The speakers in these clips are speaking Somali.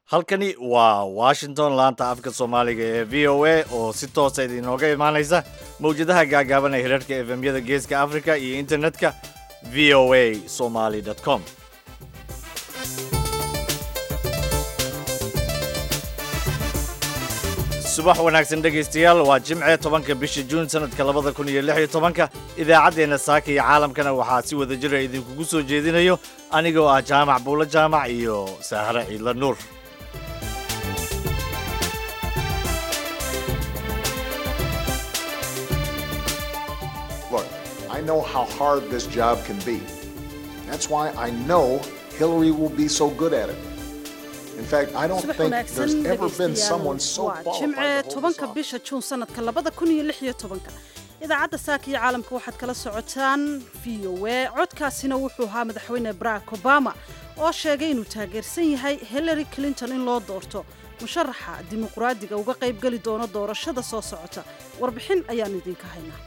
halkani waa washington laanta afka soomaaliga ee v o a oo si toosa idinooga imaanaysa mawjadaha gaagaaban ee hirarhka efemyada geeska africa iyo internetka v o a somaly com subax wanaagsan dhegaystayaal waa jimce tobanka bisha juun sanadka labada kun iyo lix iyo tobanka idaacaddeenna saaka iyo caalamkana waxaa si wada jira idinkugu soo jeedinayo anigoo ah jaamac buulo jaamac iyo saahre ciidla nuur Look, I know how hard this job can be. That's why I know Hillary will be so good at it. In fact, I don't subax think wanaagsan there's ever been someone dhegaystayaal so waa jimce qualified to hold tobanka this office. bisha juun sanadka labada kun iyo lix iyo tobanka idaacadda saaka iyo caalamka waxaad kala socotaan v o a codkaasina wuxuu ahaa madaxweyne barack obama oo sheegay inuu taageersan yahay hillary clinton in loo doorto musharaxa dimuqraadiga uga qaybgeli doono doorashada soo socota warbixin ayaan idinka haynaa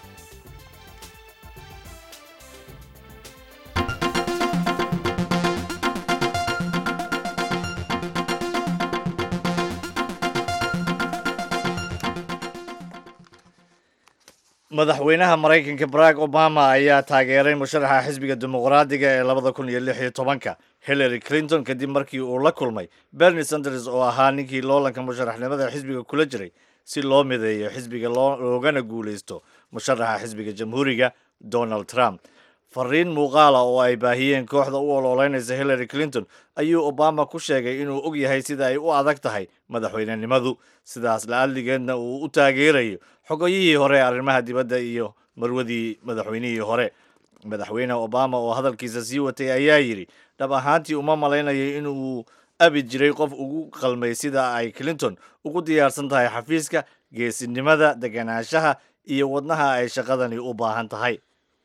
madaxweynaha maraykanka barack obama ayaa taageeray musharaxa xisbiga dimuqraadiga ee labada kun iyo lix iyo tobanka hillary clinton kadib markii uu la kulmay bernie sanders oo ahaa ninkii loolanka musharaxnimada xisbiga kula jiray si loo mideeyo xisbiga loo- loogana guulaysto musharaxa xisbiga jamhuuriga donald trump fariin muuqaala oo ay baahiyeen kooxda u ololeynaysa hillary clinton ayuu obama ku sheegay inuu og yahay sida ay u adag tahay madaxweynenimadu sidaas la-adligeedna uu u taageerayo xogoyihii hore ee arrimaha dibadda iyo marwadii madaxweynihii hore madaxweyne obama oo hadalkiisa sii watay ayaa yidhi dhab ahaantii uma malaynayo inuu abi jiray qof ugu qalmay sida ay clinton ugu diyaarsan tahay xafiiska geesinimada deganaanshaha iyo wadnaha ay shaqadani u baahan tahay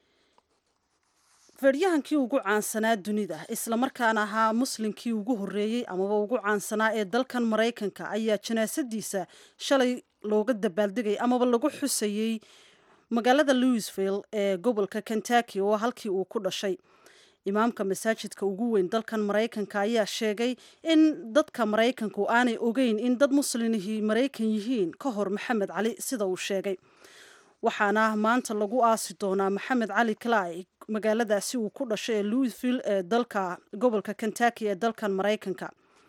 feedhyahankii ugu caansanaa dunida islamarkaana ahaa muslimkii ugu horreeyey amaba ugu caansanaa ee dalkan maraykanka ayaa janaasadiisa shalay looga dabaaldegay amaba lagu xusayey magaalada louisville ee gobolka kentucky oo halkii uu ku dhashay imaamka masaajidka ugu weyn dalkan maraykanka ayaa sheegay in dadka maraykanku aanay ogeyn in dad muslimihii maraykan yihiin ka hor maxamed cali sida uu sheegay waxaana maanta lagu aasi doonaa maxamed cali clay magaaladaasi uu ku dhashay ee louisville ee dalka gobolka kentucky ee dalkan maraykanka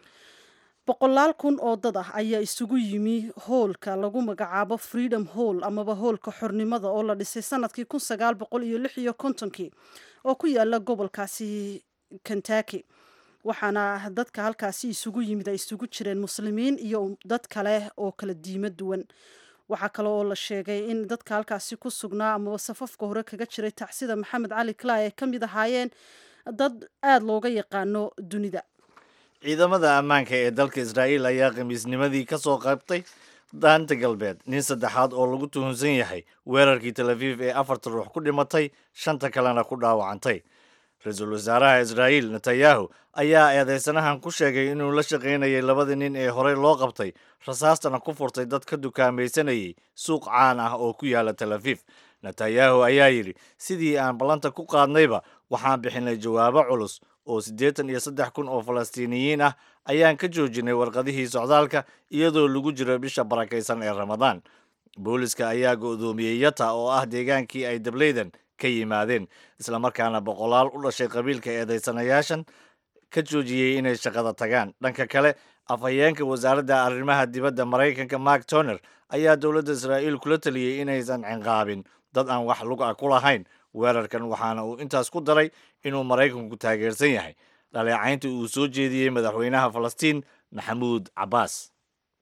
boqolaal kun oo dad ah ayaa isugu yimi hoolka lagu magacaabo freedom hall amaba hoolka xornimada oo la dhisay sanadkii kun sagaal boqol iyo lix iyo kontonkii oo ku yaala gobolkaasi kentucky waxaana dadka halkaasi isugu yimid ay isugu jireen muslimiin iyo dad kale oo kala diimo duwan waxaa kale oo la sheegay in dadka halkaasi ku sugnaa amaba safafka hore kaga jiray tacsida maxamed cali clay ay ka mid ahaayeen dad aada looga yaqaano dunida ciidamada ammaanka ee dalka israa'iil ayaa khamiisnimadii ka soo qaybtay daanta galbeed nin saddexaad oo lagu tuhunsan yahay weerarkii tel aviv ee afarta ruux ku dhimatay shanta kalena ku dhaawacantay ra-iisul wasaaraha israa'iil netanyahu ayaa eedeysanahan ku sheegay inuu la shaqaynayay labadii nin ee horey loo qabtay rasaastana ku furtay dad ka dukaamaysanayay suuq caan ah oo ku yaala tel aviv netanyahu ayaa yidhi sidii aan ballanta ku qaadnayba waxaan bixinay jawaabo culus oo siddeetan iyo saddex kun oo falastiiniyiin ah ayaan ka joojinay warqadihii socdaalka iyadoo lagu jiro bisha barakaysan ee ramadaan booliska ayaa go'doomiyey yata oo ah deegaankii ay dableydan ka yimaadeen islamarkaana boqolaal u dhashay qabiilka eedeysanayaashan ka joojiyey inay shaqada tagaan dhanka kale afhayeenka wasaaradda arrimaha dibadda maraykanka mark toner ayaa dowladda israa'iil kula taliyey inaysan cinqaabin dad aan wax lug ah ku lahayn weerarkan waxaana uu intaas ku daray inuu maraykanku taageersan yahay dhaleecaynta uu soo jeediyey madaxweynaha falastiin maxamuud cabbaas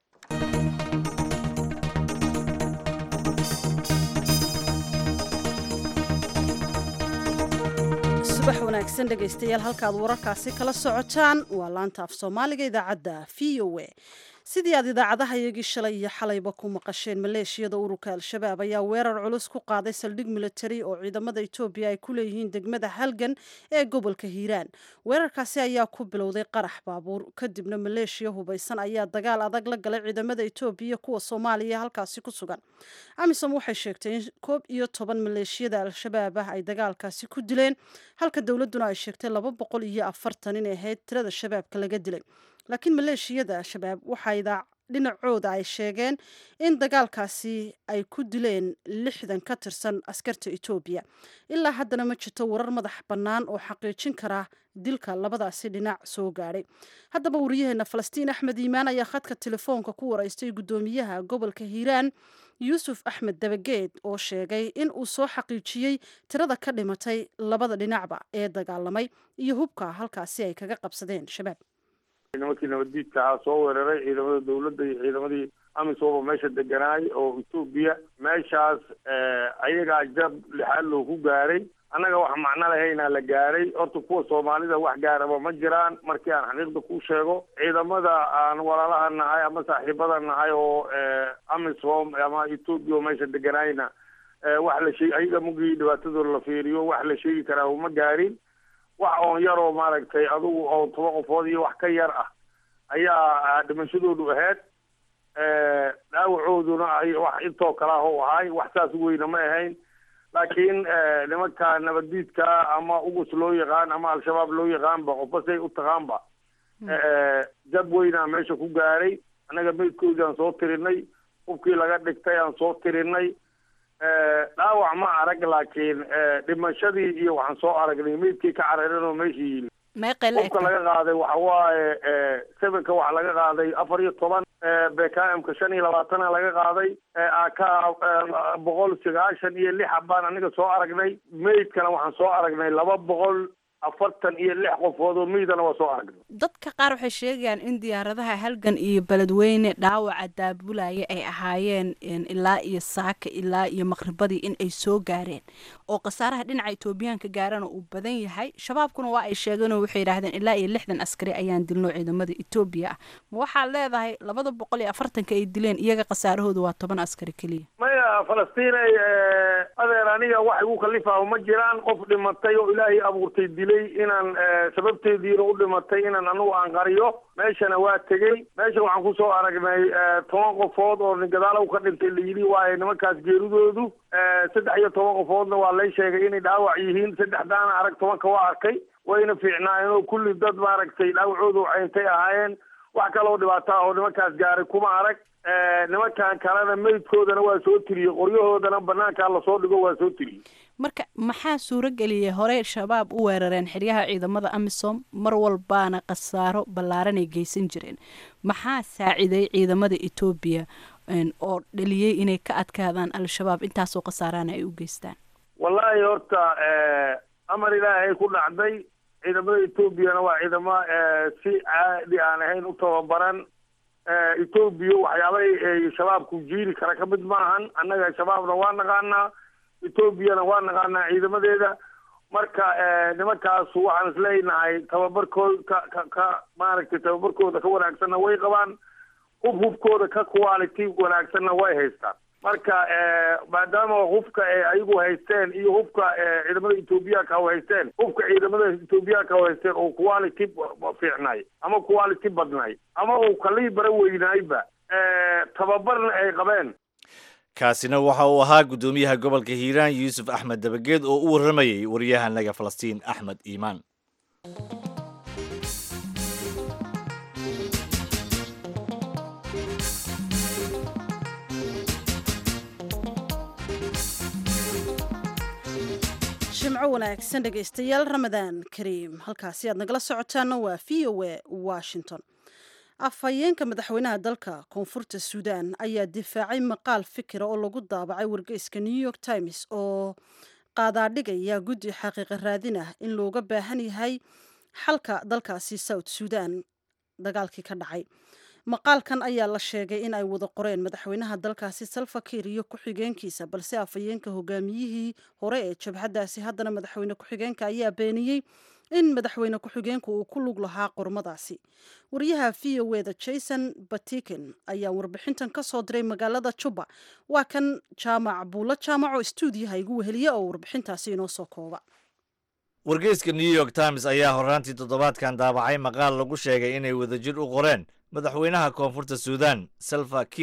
subax wanaagsan dhegaystayaal halkaad wararkaasi kala socotaan waa laanta af soomaaliga idaacadda v o a sidii aad idaacadaha iyagii shalay iyo xalayba ku maqasheen maleeshiyada ururka al-shabaab ayaa weerar culus ku qaaday saldhig militari oo ciidamada etoobiya ay ku leeyihiin degmada halgan ee gobolka hiiraan weerarkaasi ayaa ku bilowday qarax baabuur kadibna maleeshiya hubaysan ayaa dagaal adag la galay ciidamada etoobiya kuwa soomaaliya halkaasi ku sugan amisom waxay sheegtay in koob iyo toban maleeshiyada al-shabaab ah ay dagaalkaasi ku dileen halka dowladuna ay sheegtay laba boqol iyo afartan inay ahayd tirada shabaabka laga dilay laakiin maleeshiyada shabaab waxaa dhinacooda ay sheegeen in dagaalkaasi ay ku dileen lixdan ka tirsan askarta etoobiya ilaa haddana ma jirto warar madax bannaan oo xaqiijin kara dilka labadaasi dhinac soo gaadhay haddaba wariyaheena falastiin axmed iimaan ayaa khadka telefoonka ku waraystay guddoomiyaha gobolka hiiraan yuusuf axmed dabageed oo sheegay in uu soo xaqiijiyey tirada ka dhimatay labada dhinacba ee dagaalamay iyo hubka halkaasi ay kaga qabsadeen shabaab nimankii nabaddiidka ahaa soo weeraray ciidamada dawladda iyo ciidamadii amisoba meesha deganaay oo etoobiya meeshaas ayagaa jab lixaad loo ku gaaray annaga wax macno lahaynaa la gaaray horta kuwa soomaalida wax gaaraba ma jiraan markii aan xaqiiqda ku sheego ciidamada aan walaalaha nahay ama saaxiibada nahay oo amisom ama etoobiya oo meesha deganaayna wax la sheeg ayaga mugii dhibaatadooda la fiiriyo wax la sheegi karaa uma gaarin wax oon yaroo maaragtay adugu oo toba qofood iyo wax ka yar ah ayaa dhimashadoodu ahayd dhaawacooduna ay wax intoo kale ah u ahay wax saas weyna ma ahayn laakiin nimanka nabaddiidka ama ugus loo yaqaan ama al-shabaab loo yaqaanba qofba say u taqaanba jab weynaa meesha ku gaaray annaga meydkoodii aan soo tirinay hubkii laga dhigtay aan soo tirinay dhaawac ma arag laakiin dhimashadii iyo waxaan soo aragnay meydkii ka cararin oo meesha yimi hubka laga qaaday waxa waaye sevenka waxa laga qaaday afar iyo toban bkmka shan iyo labaatana laga qaaday ak boqol sagaashan iyo lix baan aniga soo aragnay meydkana waxaan soo aragnay laba boqol afartan iyo lix qofood oo meydana waa soo aragnay dadka qaar waxay sheegayaan in diyaaradaha halgan iyo beledweyne dhaawaca daabulaya ay ahaayeen ilaa iyo saaka ilaa iyo maqribadii in ay soo gaareen oo khasaaraha dhinaca etoobiyaanka gaarana uu badan yahay shabaabkuna waa ay sheegeen oo waxay yidhahdeen ilaa iyo lixdan askari ayaan dilno ciidamada etoobiya ah ma waxaad leedahay labada boqol iyo afartanka ay dileen iyaga khasaarahooda waa toban askari keliya maya falastiinay adeer aniga wax igu kalifaaho ma jiraan qof dhimatay oo ilaahay abuurtay dilay inaan sababteediina u dhimatay inaan anigu aan qariyo meeshana waa tegey meesha waxaan kusoo aragnay toban qofood oo gadaalow ka dhintay layidhi waaye nimankaas geeridoodu saddex iyo toban qofoodna waa lay sheegay inay dhaawac yihiin saddexdaana arag tobanka waa arkay wayna fiicnaayeen oo kulli dad maaragtay dhaawacoodu cayntay ahaayeen wax kaloo dhibaato ah oo nimankaas gaaray kuma arag nimankan kalena meydkoodana waa soo tiriyey qoryahoodana banaankaa lasoo dhigo waa soo tiriyey marka maxaa suuro geliyay horey shabaab u weerareen xeryaha ciidamada amisom mar walbaana khasaaro ballaaranay geysan jireen maxaa saaciday ciidamada etoobiya oo dhaliyey inay ka adkaadaan al-shabaab intaasoo khasaaraana ay u geystaan wallaahi horta amar ilaahay ku dhacday ciidamada etoobiyana waa ciidamo si caadi aan ahayn u tababaran etoobiya waxyaabay shabaabku jiiri kara ka mid maahan annaga shabaabna waa naqaanaa etoobiyana waa naqaanaa ciidamadeeda marka nimankaas waxaan isleenahay tababarkooda ka ka ka maaragtay tababarkooda ka wanaagsanna way qabaan hub hubkooda ka quality wanaagsanna way haystaan marka maadaama hubka ayagu haysteen iyo hubka ciidamada etoobiyaanka u haysteen hubka ciidamada etoobiyaanka u haysteen oo quality fiicnay ama quality badnay ama uu kalii bara weynaayba tababarna ay qabeen kaasina waxa uu ahaa guddoomiyaha gobolka hiiraan yuusuf axmed dabageed oo u warramayay waryahanaga falastiin axmed iimaan jimco wanaagsan dhegaystayaal ramadaan kariim halkaasi aad nagala socotaana waa v o a washington afhayeenka madaxweynaha dalka koonfurta suudan ayaa difaacay maqaal fikira oo lagu daabacay wargeyska new york times oo qaadaadhigaya guddi xaqiiqa raadin ah in looga baahan yahay xalka dalkaasi south suudan dagaalkii ka dhacay maqaalkan ayaa la sheegay in ay wada qoreen madaxweynaha dalkaasi salfakir iyo ku-xigeenkiisa balse afhayeenka hogaamiyihii hore ee jabhaddaasi haddana madaxweyne ku-xigeenka ayaa beeniyey in madaxweyne ku-xigeenku uu ku lug lahaa qormadaasi wariyaha v o eda jason batiken ayaa warbixintan ka soo diray magaalada juba waa kan jaamac buulo jaamaco stuudiyaha igu weheliya oo warbixintaasi inoo soo kooba wargeyska new york times ayaa horraantii toddobaadkan daabacay maqaal lagu sheegay inay wadajir u qoreen madaxweynaha koonfurta suudan salva kiir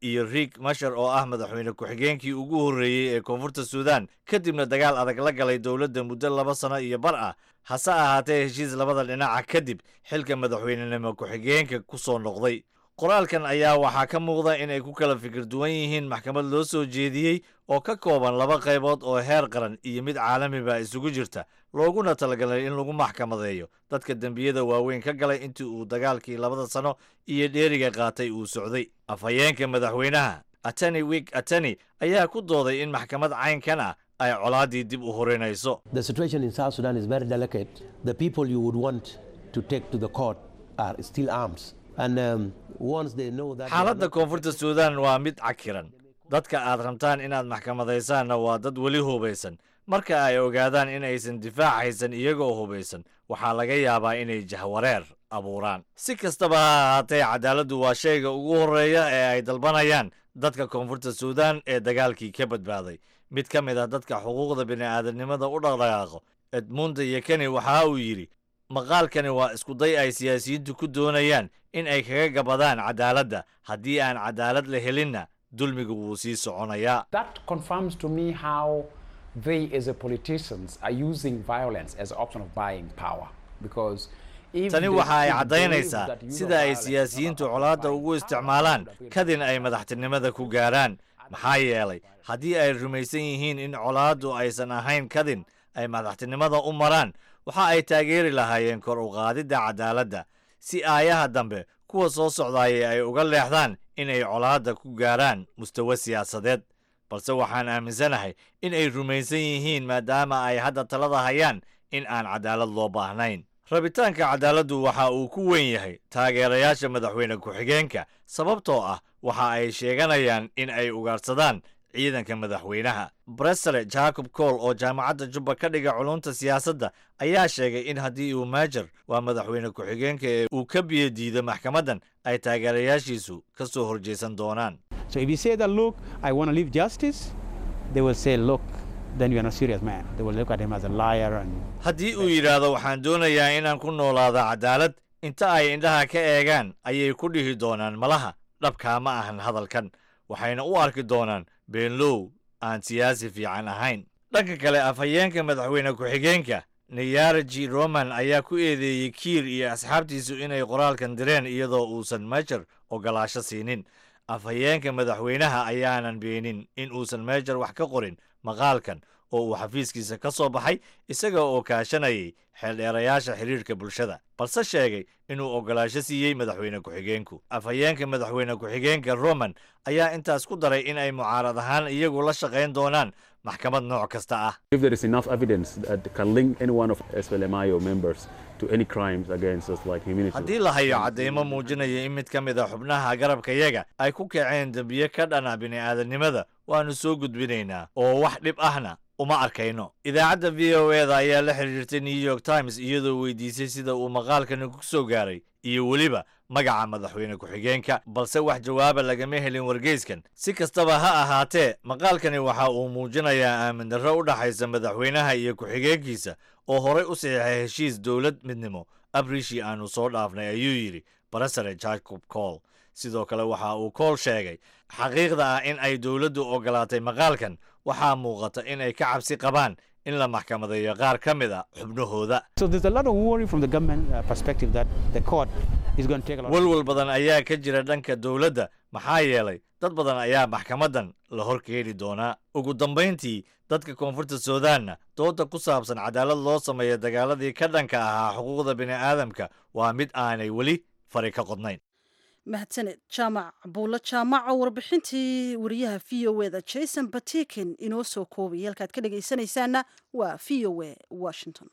iyo riik mashar oo ah madaxweyne ku-xigeenkii ugu horreeyey ee koonfurta suudaan kadibna dagaal adag la galay dowladda muddo laba sano iyo bar ah hase ahaatee heshiis labada dhinaca kadib xilka madaxweynenimo ku-xigeenka ku soo noqday qoraalkan ayaa waxaa ka muuqda in ay ku kala fikir duwan yihiin maxkamad loo soo jeediyey oo ka kooban laba qaybood oo heer qaran iyo mid caalamiba isugu jirta looguna talagalay in lagu maxkamadeeyo dadka dembiyada waaweyn ka galay intii uu dagaalkii labada sano iyo dheeriga qaatay uu socday afhayeenka madaxweynaha atani wik atani ayaa ku dooday in maxkamad caynkan ah ay colaaddii dib u horinayso The situation in South Sudan is very delicate. The people you would want to take to the court are still arms. And um, once they know that. they are xaaladda not- koonfurta suudaan waa mid cakiran dadka aad rabtaan inaad maxkamadaysaanna waa dad weli hubaysan marka ay ogaadaan in aysan difaac haysan iyagoo hubaysan waxaa laga yaabaa inay jahwareer abuuraan si kastaba ha ahaatee cadaaladdu waa shayga ugu horreeya ee ay dalbanayaan dadka koonfurta suudaan ee dagaalkii ka badbaaday mid ka mid ah dadka xuquuqda bini'aadanimada u dhaqdhaqaaqo edmunda yekeni waxa uu yidhi maqaalkani waa iskuday ay siyaasiyiintu ku doonayaan in ay kaga gabadaan cadaaladda haddii aan cadaalad la helinna dulmigu wuu sii soconayaa That confirms to me how they, as a politicians, are using violence as an option of buying power. Because if tani they- waxa ay if they believe caddaynaysaa that use of sida ay violence is not siyaasiyiintu about colaadda buying ugu power, isticmaalaan that will kadin ay madaxtinimada ku gaaraan maxaa yeelay haddii ay rumaysan yihiin in colaaddu aysan ahayn kadin ay madaxtinimada u maraan waxa ay taageeri lahaayeen kor u qaadidda cadaaladda si aayaha dambe kuwa soo socdaaya ay uga leexdaan in ay colaadda ku gaaraan mustawa siyaasadeed balse waxaan aaminsanahay in ay rumaysan yihiin maadaama ay hadda talada hayaan in aan cadaalad loo baahnayn rabitaanka cadaaladdu waxa uu ku weyn yahay taageerayaasha madaxweyne ku-xigeenka sababtoo ah waxa ay sheeganayaan in ay ugaarsadaan ciidanka madaxweynaha bresele jacob cole oo jaamacadda jubba ka dhiga culunta siyaasadda ayaa sheegay in haddii uu maajer waa madaxweyne ku-xigeenka ee uu ka biyo diido maxkamaddan ay taageerayaashiisu ka soo horjeesan doonaan So if you say that, look, I want to leave justice, they will say, look, then you're not a serious man. They will look at him as a liar and haddii uu yidhaahdo waxaan doonayaa inaan ku noolaado cadaalad inta ay indhaha ka eegaan ayay ku dhihi doonaan malaha dhabkaa ma ahan hadalkan waxayna u arki doonaan beenlow aan siyaasi fiican ahayn dhanka kale afhayeenka madaxweyne ku-xigeenka niyaraji roman ayaa ku eedeeyey kiir iyo asxaabtiisu inay qoraalkan direen iyadoo uusan mejer ogolaasho siinin afhayeenka madaxweynaha ayaanan beenin in uusan mejer wax ka qorin maqaalkan oo uu xafiiskiisa ka soo baxay isaga oo kaashanayay xeeldheerayaasha xiriirka bulshada balse sheegay inuu ogolaasho siiyey madaxweyne ku-xigeenku afhayeenka madaxweyne ku-xigeenka roman ayaa intaas ku daray in ay mucaarad ahaan iyagu la shaqayn doonaan maxkamad nooc kasta ah If there is enough evidence that can link any one of SPLMIO members to any crimes against us, like humanity. haddii la hayo cadeymo muujinaya in mid ka mid a xubnaha garabkayaga ay ku kaceen dembiye ka dhana bini'aadanimada waannu soo gudbinaynaa oo wax dhib ahna uma arkayno idaacadda v o e da ayaa la xiriirtay new york times iyadoo weydiisay sida uu maqaalkani ku soo gaaray iyo weliba magaca madaxweyne ku-xigeenka balse wax jawaaba lagama helin wargeyskan si kastaba ha ahaatee maqaalkani waxa uu muujinayaa aamin darro u dhaxaysa madaxweynaha iyo ku-xigeenkiisa oo horey u saxiixay heshiis dowlad midnimo abrishi aanu soo dhaafnay ayuu yidhi barasare jacob cole sidoo kale waxa uu kool sheegay xaqiiqda ah in ay dowladdu ogolaatay maqaalkan waxaa muuqata in ay ka cabsi qabaan in la maxkamadeeyo qaar ka mid a xubnahooda so there's a lot of worry from the government uh, perspective that the court is going to take a lot of walwal badan ayaa ka jira dhanka dowladda maxaa yeelay dad badan ayaa maxkamaddan la hor keeni doonaa ugu dambayntii dadka koonfurta suudaanna dooda ku saabsan cadaalad loo sameeyo dagaaladii ka dhanka ahaa xuquuqda bini'aadamka waa mid aanay weli fari ka qodnayn mahadsaned jaamac buulo jaamac oo warbixintii wariyaha v o eda jason batikin inoo soo koobaya halkaad ka dhegaysanaysaana waa v o e washington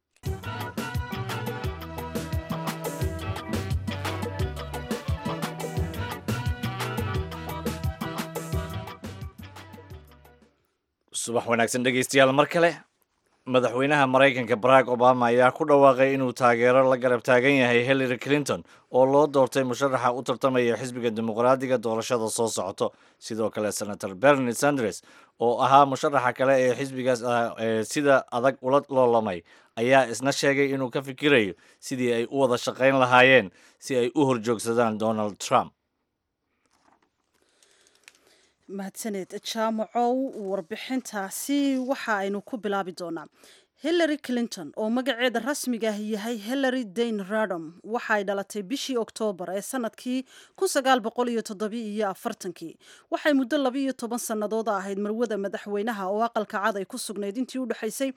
subax wanaagsan dhegaystayaal mar kale madaxweynaha maraykanka barack obama ayaa ku dhawaaqay inuu taageero la garab taagan yahay hillary clinton oo loo doortay musharaxa u tartamaya xisbiga dimuqraadiga doorashada soo socoto sidoo kale senator bernie sanders oo ahaa musharaxa kale ee xisbigaas ah ee sida adag ula loolamay ayaa isna sheegay inuu ka fikirayo sidii ay u wada shaqayn lahaayeen si ay u horjoogsadaan donald trump mahadsaneed jaamacow warbixintaasi waxa aynu ku bilaabi doonaa hillary clinton oo magaceeda rasmiga ah yahay hillary dane radom waxaay dhalatay bishii oktoobar ee sanadkii kii waxay muddo labiiyo toban sannadood ahayd marwada madaxweynaha oo aqalka cad ay ku sugnayd intii u dhexaysay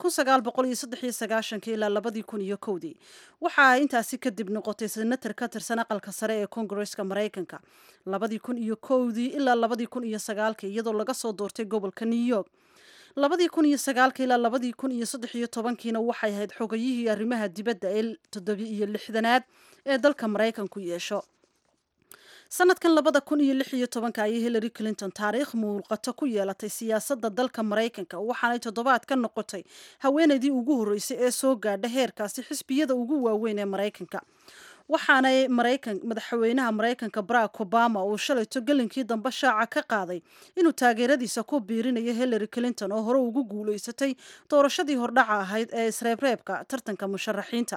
ilaa labadii kun iyo kowdii waxa ay intaasi kadib noqotay senatar ka tirsan aqalka sare ee kongareska maraykanka labadii kun iyo kowdii ilaa labadii kun iyo sagaalkii iyadoo laga soo doortay gobolka new york labadii kun iyo sagaalka ilaa labadii kun iyo saddex iyo tobankiina waxay ahayd xogayihii arrimaha dibadda ee toddobi iyo lixdanaad ee dalka maraykanku yeesho sanadkan labada kun iyo lix iyo tobanka ayay hillary clinton taariikh muuqato ku yeelatay siyaasadda dalka maraykanka waxaanay toddobaad ka noqotay haweenaydii ugu horreysay ee soo gaadha heerkaasi xisbiyada ugu waaweyn ee maraykanka waxaanay maraykan madaxweynaha maraykanka barack obama uu shalayto gelinkii dambe shaaca ka qaaday inuu taageeradiisa ku biirinayo hillary clinton oo hore ugu guulaysatay doorashadii hordhaca ahayd ee isreebreebka tartanka musharaxiinta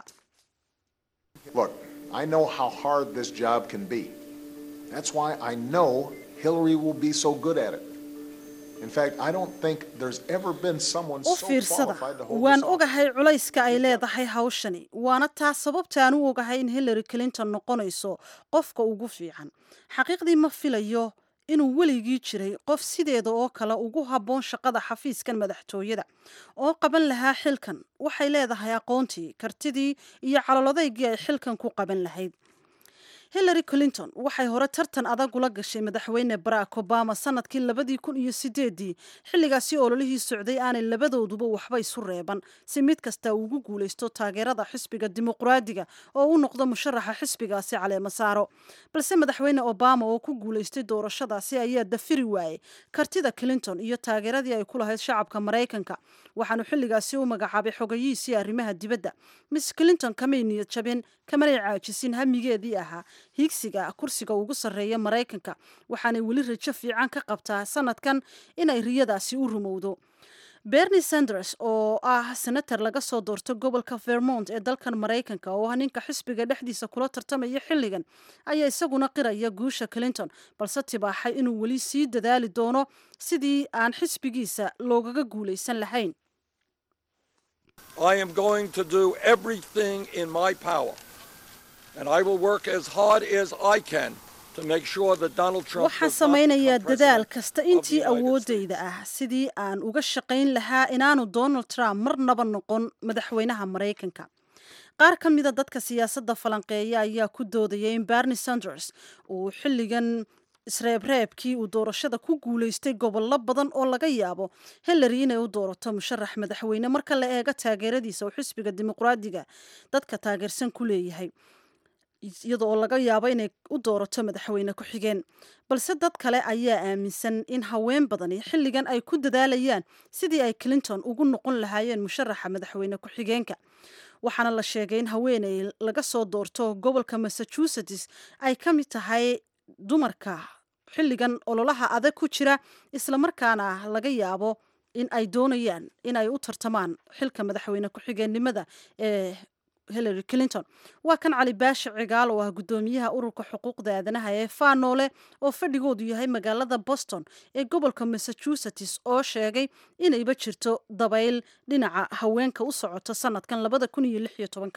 Look, I know how hard this job can be. That's why I know Hillary will be so good at it. In fact, I don't think there's ever been someone u so fiirsada qualified to hold waan this office. ogahay culayska ay leedahay hawshani waana taas sababta aan u ogahay in hillary clinton noqonayso qofka ugu fiican xaqiiqdii ma filayo inuu weligii jiray qof sideeda oo kale ugu habboon shaqada xafiiskan madaxtooyada oo qaban lahaa xilkan waxay leedahay aqoontii kartidii iyo calolodaygii ay xilkan ku qaban lahayd hillary clinton waxay hore tartan adag ula gashay madaxweyne barack obama sanadkii labadii kun iyo sideedii xilligaasi ololihii socday aanay labadooduba waxba isu reeban si mid kasta ugu guulaysto taageerada xisbiga dimuqraadiga oo u noqdo musharaxa xisbigaasi caleema saaro balse madaxweyne obama oo ku guulaystay doorashadaasi ayaa dafiri waayey kartida clinton iyo taageeradii ay ku lahayd shacabka maraykanka waxaanu xilligaasi u magacaabay xogayihiisii arrimaha dibadda miss clinton kamay niyad jabin kamanay caajisin hamigeedii ahaa higsiga kursiga ugu sarreeya maraykanka waxaanay weli rajo fiican ka qabtaa sanadkan inay riyadaasi u rumowdo bernie sanders oo ah senator laga soo doorto gobolka vermont ee dalkan maraykanka oo ah ninka xisbiga dhexdiisa kula tartamaya xilligan ayaa isaguna qiraya guusha clinton balse tibaaxay inuu weli sii dadaali doono sidii aan xisbigiisa loogaga guulaysan lahayn I am going to do everything in my power, and I will work as hard as I can to make sure that Donald Trump waxaan does not samaynayaa become dadaal president kasta of the intii United awoodayda ah sidii aan uga shaqayn lahaa inaanu donald trump marnaba noqon madaxweynaha maraykanka qaar ka mida dadka siyaasadda falanqeeya ayaa ku doodaya in bernie sanders uu xilligan isreebreebkii uu doorashada ku guulaystay gobollo badan oo laga yaabo hillary inay u doorato musharax madaxweyne marka la eego taageeradiisa uu xisbiga dimuqraadiga dadka taageersan ku leeyahay iyada oo laga yaabo inay u doorato madaxweyne ku-xigeen balse dad kale ayaa aaminsan in haween badani xilligan ay ku dadaalayaan sidii ay clinton ugu noqon lahaayeen musharaxa madaxweyne ku-xigeenka waxaana la sheegay in haweeney laga soo doorto gobolka massachusetts ay ka mid tahay dumarka xilligan ololaha adag ku jira islamarkaana laga yaabo in ay doonayaan in ay u tartamaan xilka madaxweyne ku-xigeenimada ee hillary clinton waa kan cali baashi cigaal oo ah guddoomiyaha ururka xuquuqda aadanaha ee faanoole oo fadhigoodu yahay magaalada boston ee gobolka massachusetts oo sheegay inayba jirto dabayl dhinaca haweenka u socoto sanadkan labada kun iyo lix iyo tobanka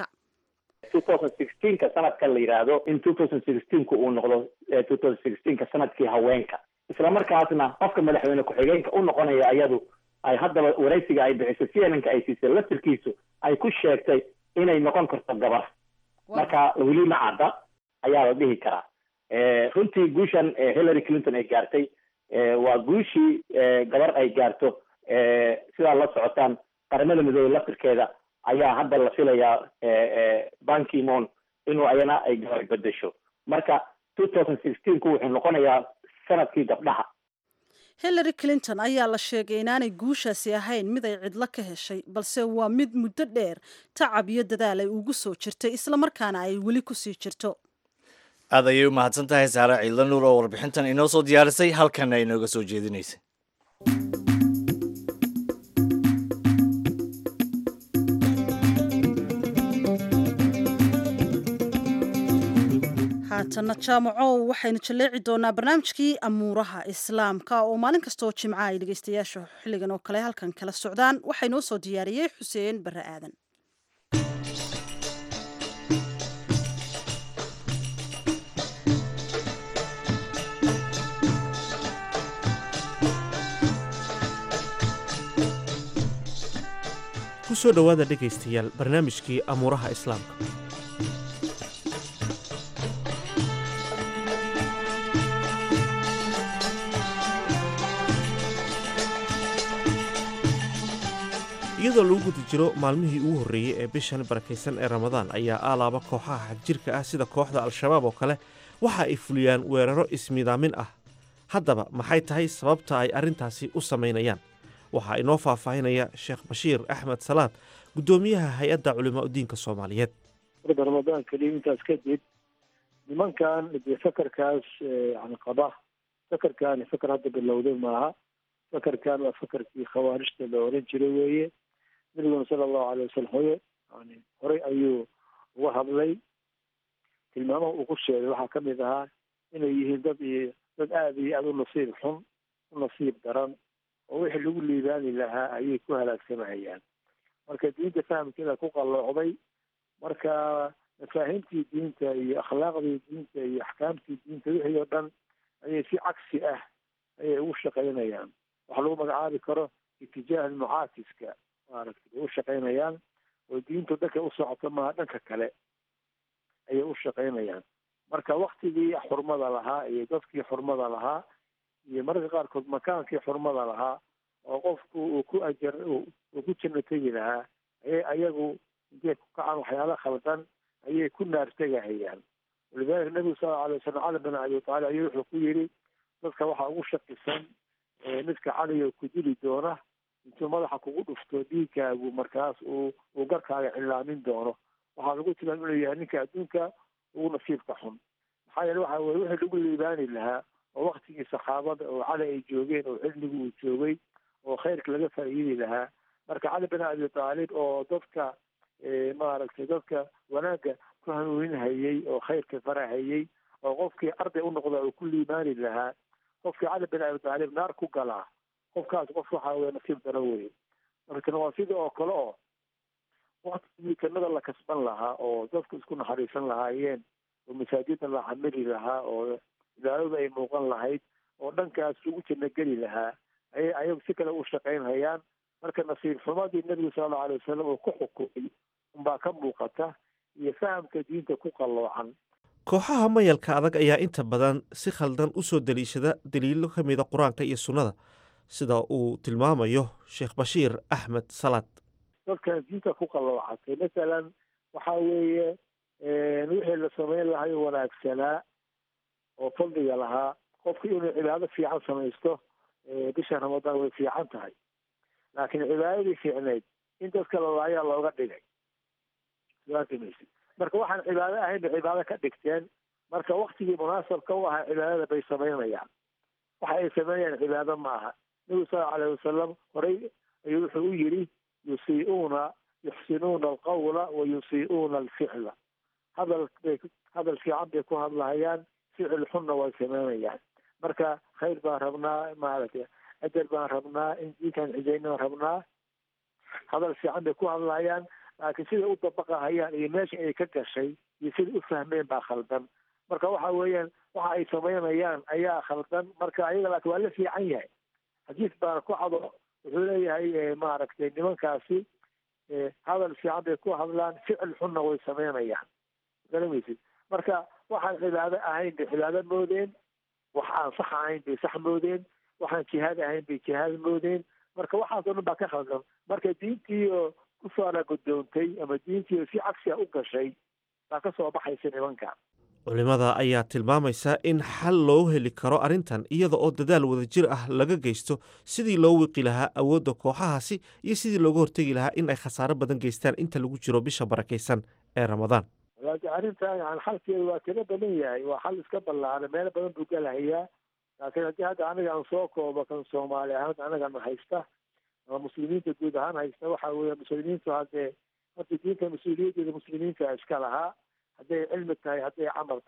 2016ka sanadkan la yidhaahdo in 2016ka uu noqdo eh, 2016ka sanadkii haweenka isla markaasna qofka madaxweyne ku-xigeenka u noqonaya ayadu ay haddaba waraysiga ay bixiso cnnka ay siisay laftirkiisu ay ku sheegtay inay noqon karto gabar marka weli ma cadda ayaa la dhihi karaa Eh, runtii guushan eh, hillary clinton ay gaartay eh, waa guushii eh, gabar ay gaarto eh, sidaa la socotaan qaramada midoobey laftirkeeda ayaa hadda la filayaa eh, eh, ban kimon inuu ayana ay gabar bedesho marka 2016ku wuxuu noqonayaa sanadkii gabdhaha hillary clinton ayaa la sheegay inaanay guushaasi ahayn mid ay cidlo ka heshay balse waa mid muddo dheer tacab iyo dadaal ay ugu soo jirtay islamarkaana ay weli kusii jirto aad ayay u mahadsan tahay saare ciidla nuur oo warbixintan inoo soo diyaarisay halkanna inooga soo jeedinaysay haatana jaamacow waxaynu jalleeci doonaa barnaamijkii amuuraha islaamka oo maalin kastaoo jimca ay dhegeystayaasha xilligan oo kale halkan kala socdaan waxaa inoo soo diyaariyey xuseen barre aadan ku soo dhowaada dhegaystayaal barnaamijkii amuuraha islaamka iyadoo lagu guda jiro maalmihii ugu horreeyey ee bishan barakaysan ee ramadaan ayaa aalaaba kooxaha xagjirka ah sida kooxda al-shabaab oo kale waxa ay fuliyaan weeraro ismidaamin ah haddaba maxay tahay sababta ay arrintaasi u samaynayaan waxaa inoo faahfaahinaya sheekh bashiir axmed salaad guddoomiyaha hay-adda culimaa udiinka soomaaliyeed warda ramadaan keliya intaas kadib nimankan dee fakarkaas yani qaba fakarkan fakar hadda bilowday maaha fakarkan waa fakarkii khawaarijta la oran jiray weeye nabiguna sala allahu alay wasalam hoye yani horey ayuu uga hadlay tilmaamaha uu ku sheegay waxaa kamid ahaa inay yihiin dad iyo dad aada iyo aada u nasiib xun u nasiib daran oo wixii lagu liibaani lahaa ayay ku halaagsamahayaan marka diinta fahamkeeda ku qalloocday marka mafaahiimtii diinta iyo akhlaaqdii diinta iyo axkaamtii diinta wixii oo dhan ayay si cagsi ah ayay ugu shaqaynayaan waxa lagu magacaabi karo itijaah mucaatiska maaragtay bay u shaqaynayaan oo diintu dhanka u socoto maha dhanka kale ayay u shaqaynayaan marka waktigii xurmada lahaa iyo dadkii xurmada lahaa iyo mararka qaarkood makaankii xurmada lahaa oo qofku uu ku ajar uu ku janno tegi lahaa ayay ayagu intay ku kacaan waxyaala khaldan ayay ku naar tegahayaan walidalika nabigu sal lla alay wasalam cali bin abi taalib ayuu wuxuu ku yidhi dadka waxaa ugu shakisan midka caliga ku dili doona intuu madaxa kugu dhufto dhiigkaagu markaas uu uu garkaaga cilaamin doono waxaa lagu tilmaam inuu yahay ninka adduunka ugu nasiibka xun maxaa yeele waxa weye wixii lagu liibaani lahaa oo waktigii saxaabada oo cali ay joogeen oo cilmigu uu joogay oo khayrka laga faa'iidi lahaa marka cali bin abi taalib oo dadka maaragtay dadka wanaagga ku hanuuninhayey oo khayrka farahayey oo qofkii arday u noqda uu ku liibaani lahaa qofkii cali bin abi taalib naar ku galaa qofkaas qof waxa weye nasiib daro weye marka waa sida oo kale oo waktigii jannada la kasban lahaa oo dadku isku naxariisan lahaayeen oo masaajida la xamili lahaa oo cibaadada ay muuqan lahayd oo dhankaas ugu janno geli lahaa ayay ayagu si kale u shaqaynhayaan marka nasiib xumadii nebigu sala allau alay wasalam uu ku xukumay unbaa ka muuqata iyo fahamka diinta ku qalloocan kooxaha mayalka adag ayaa inta badan si khaldan u soo deliishada daliilo ka mida qur-aanka iyo sunnada sida uu tilmaamayo sheekh bashiir axmed salaad dadkan diinta ku qalloocatay masalan waxa weeye wixii la samayn lahayo wanaagsanaa oo fadliga lahaa qofku inuu cibaado fiican samaysto bisha ramadaan way fiican tahay laakiin cibaadadii fiicnayd in dadka lalaayaa looga dhigay maysid marka waxaan cibaado ahayn bay cibaado ka dhigteen marka waktigii munaasabka u ahaa cibaadada bay samaynayaan waxa ay sameynayaan cibaado ma aha nabigu sala alayh wasalam horey ayuu wuxuu u yidhi yusii'uuna yuxsinuuna alqawla wa yusii'uuna alficla hadal bay hadal fiican bay ku hadlahayaan ficil xunna way sameynayaan marka khayr baan rabnaa maaragtay ajar baan rabnaa in diinkan cidayna rabnaa hadal fiican bay ku hadlahayaan laakiin siday u dabaqahayaan iyo meesha ay ka gashay iyo siday u fahmeen baa khaldan marka waxa weeyaan waxa ay samaynayaan ayaa khaldan marka ayaga laakiin waa la fiican yahay xadiis baana ku cado wuxuu leeyahay maaragtay nimankaasi hadal fiican bay ku hadlaan ficil xunna way samaynayaan garamaysid marka waxaan cibaado ahayn bay cibaado moodeen wax aan sax ahayn bay sax moodeen waxaan jihaad ahayn bay jihaad moodeen marka waxaas oo dhan baa ka khaldan marka diintii oo kusoala gudoontay ama diintii oo si cagsi a u gashay baa ka soo baxaysa nimanka culimmada ayaa tilmaamaysa in xal loo heli karo arrintan iyada oo dadaal wadajir ah laga geysto sidii loo wiqi lahaa awoodda kooxahaasi iyo sidii looga hortegi lahaa in ay khasaaro badan geystaan inta lagu jiro bisha barakaysan ee ramadaan laakiin arrintan yani xalkeedu waa kaga badan yahay waa xal iska ballaana meelo badan buu galahayaa laakiin haddii hadda aniga aan soo koobo kan soomaali ahaan anagana haysta ama muslimiinta guud ahaan haysta waxa weeye muslimiintu haddee horta diinta mas-uuliyaddeeda muslimiinta iska lahaa hadday cilmi tahay hadday camal tahay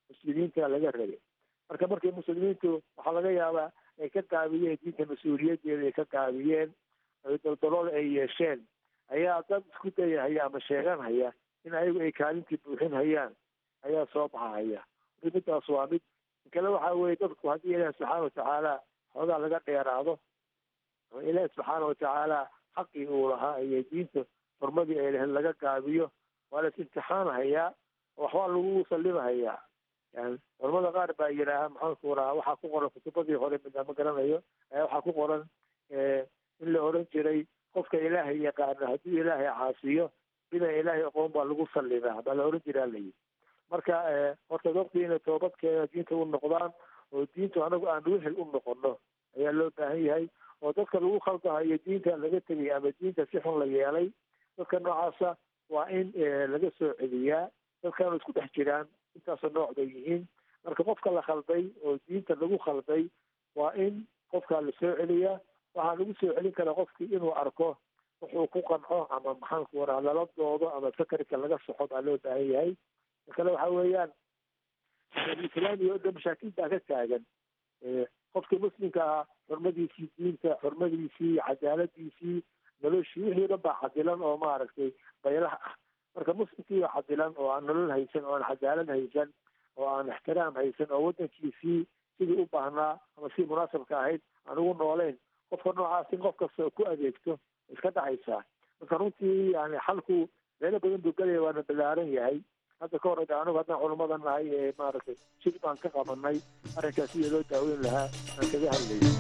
muslimiinta laga rabay marka markay muslimiintu waxaa laga yaabaa ay ka gaabiyeen diinta mas-uuliyadeeda ay ka gaabiyeen daldalool ay yeesheen ayaa dad isku dayahaya ama sheeganhaya in ayagu ay kaalintii buuxin hayaan ayaa soo baxahaya midaas waa mid kale waxa weye dadku haddii ilaahi subxaana watacaala xoogaa laga dheeraado ama ilaahi subxaana watacaala xaqii uu lahaa iyo diinta xurmadii ay lahayd laga gaabiyo waa las imtixaanahayaa waxbaa lagu sallimahayaa yani culamada qaar baa yidhaaha maxaanku rahaa waxaa ku qoran kutubadii hore mida ma garanayo ayaa waxaa ku qoran in la oran jiray qofka ilaahay yaqaano haddii ilaahay caasiyo inaan ilaahay aqoon baa lagu sallimaa baa la oran jiraa layi marka horta dadku inay toobadkeena diinta u noqdaan oo diintu anagu aan wehel u noqono ayaa loo baahan yahay oo dadka lagu khaldahayo diinta laga tegay ama diinta si xun la yeelay dadka noocaasa waa in laga soo celiyaa dadkaanu isku dhex jiraan intaasoo nooc bay yihiin marka qofka la khalday oo diinta lagu khalday waa in qofkaa la soo celiyaa waxaa lagu soo celin karaa qofkii inuu arko wuxuu ku qanco ama maxaanku waraa lala doodo ama sakarka laga soxo baa loo baahan yahay kale waxa weeyaan islaamiga o dhan mashaakil baa ka taagan qofkii muslimka ah xurmadiisii diinta xurmadiisii cadaaladiisii noloshii wixii o dhan baa cadilan oo maaragtay baylaha ah marka muslimkii baa cadilan oo aan nolol haysan oo aan cadaalad haysan oo aan ixtiraam haysan oo waddankiisii sidii u baahnaa ama sidii munaasabka ahayd aan ugu nooleyn qofka noocaas in qof kasta ku adeegto iska dhacaysaa marka runtii yani xalku meelo badan buu gelaya waana ballaaran yahay hadda ka hor anigu haddaan culamada nahay ee maaragtay shir baan ka qabanay arrinkaas sidii loo daaweyn lahaa aan kaga hadlayay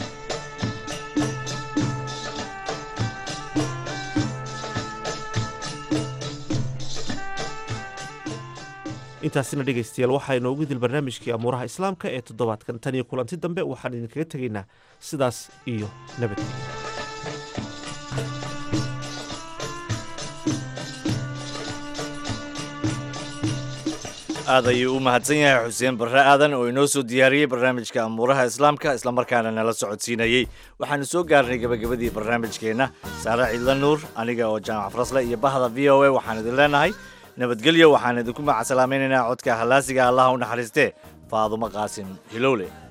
intaasina dhegaystayaal waxaa inoogu dil barnaamijkii amuuraha islaamka ee toddobaadkan tan iyo kulanti dambe waxaan idinkaga tegaynaa sidaas iyo nabadgelya aad ayuu u mahadsan yahay xuseen barre aadan oo inoo soo diyaariyey barnaamijka amuuraha islaamka islamarkaana nala socodsiinayey waxaanu soo gaarnay gebagabadii barnaamijkeenna saare ciidla nuur aniga oo jaamac farasle iyo bahda v o a waxaan idin leenahay nabadgelyo waxaan idinku macasalaamaynaynaa codka hallaasiga allaha u naxariistee faadumo qaasim hilowle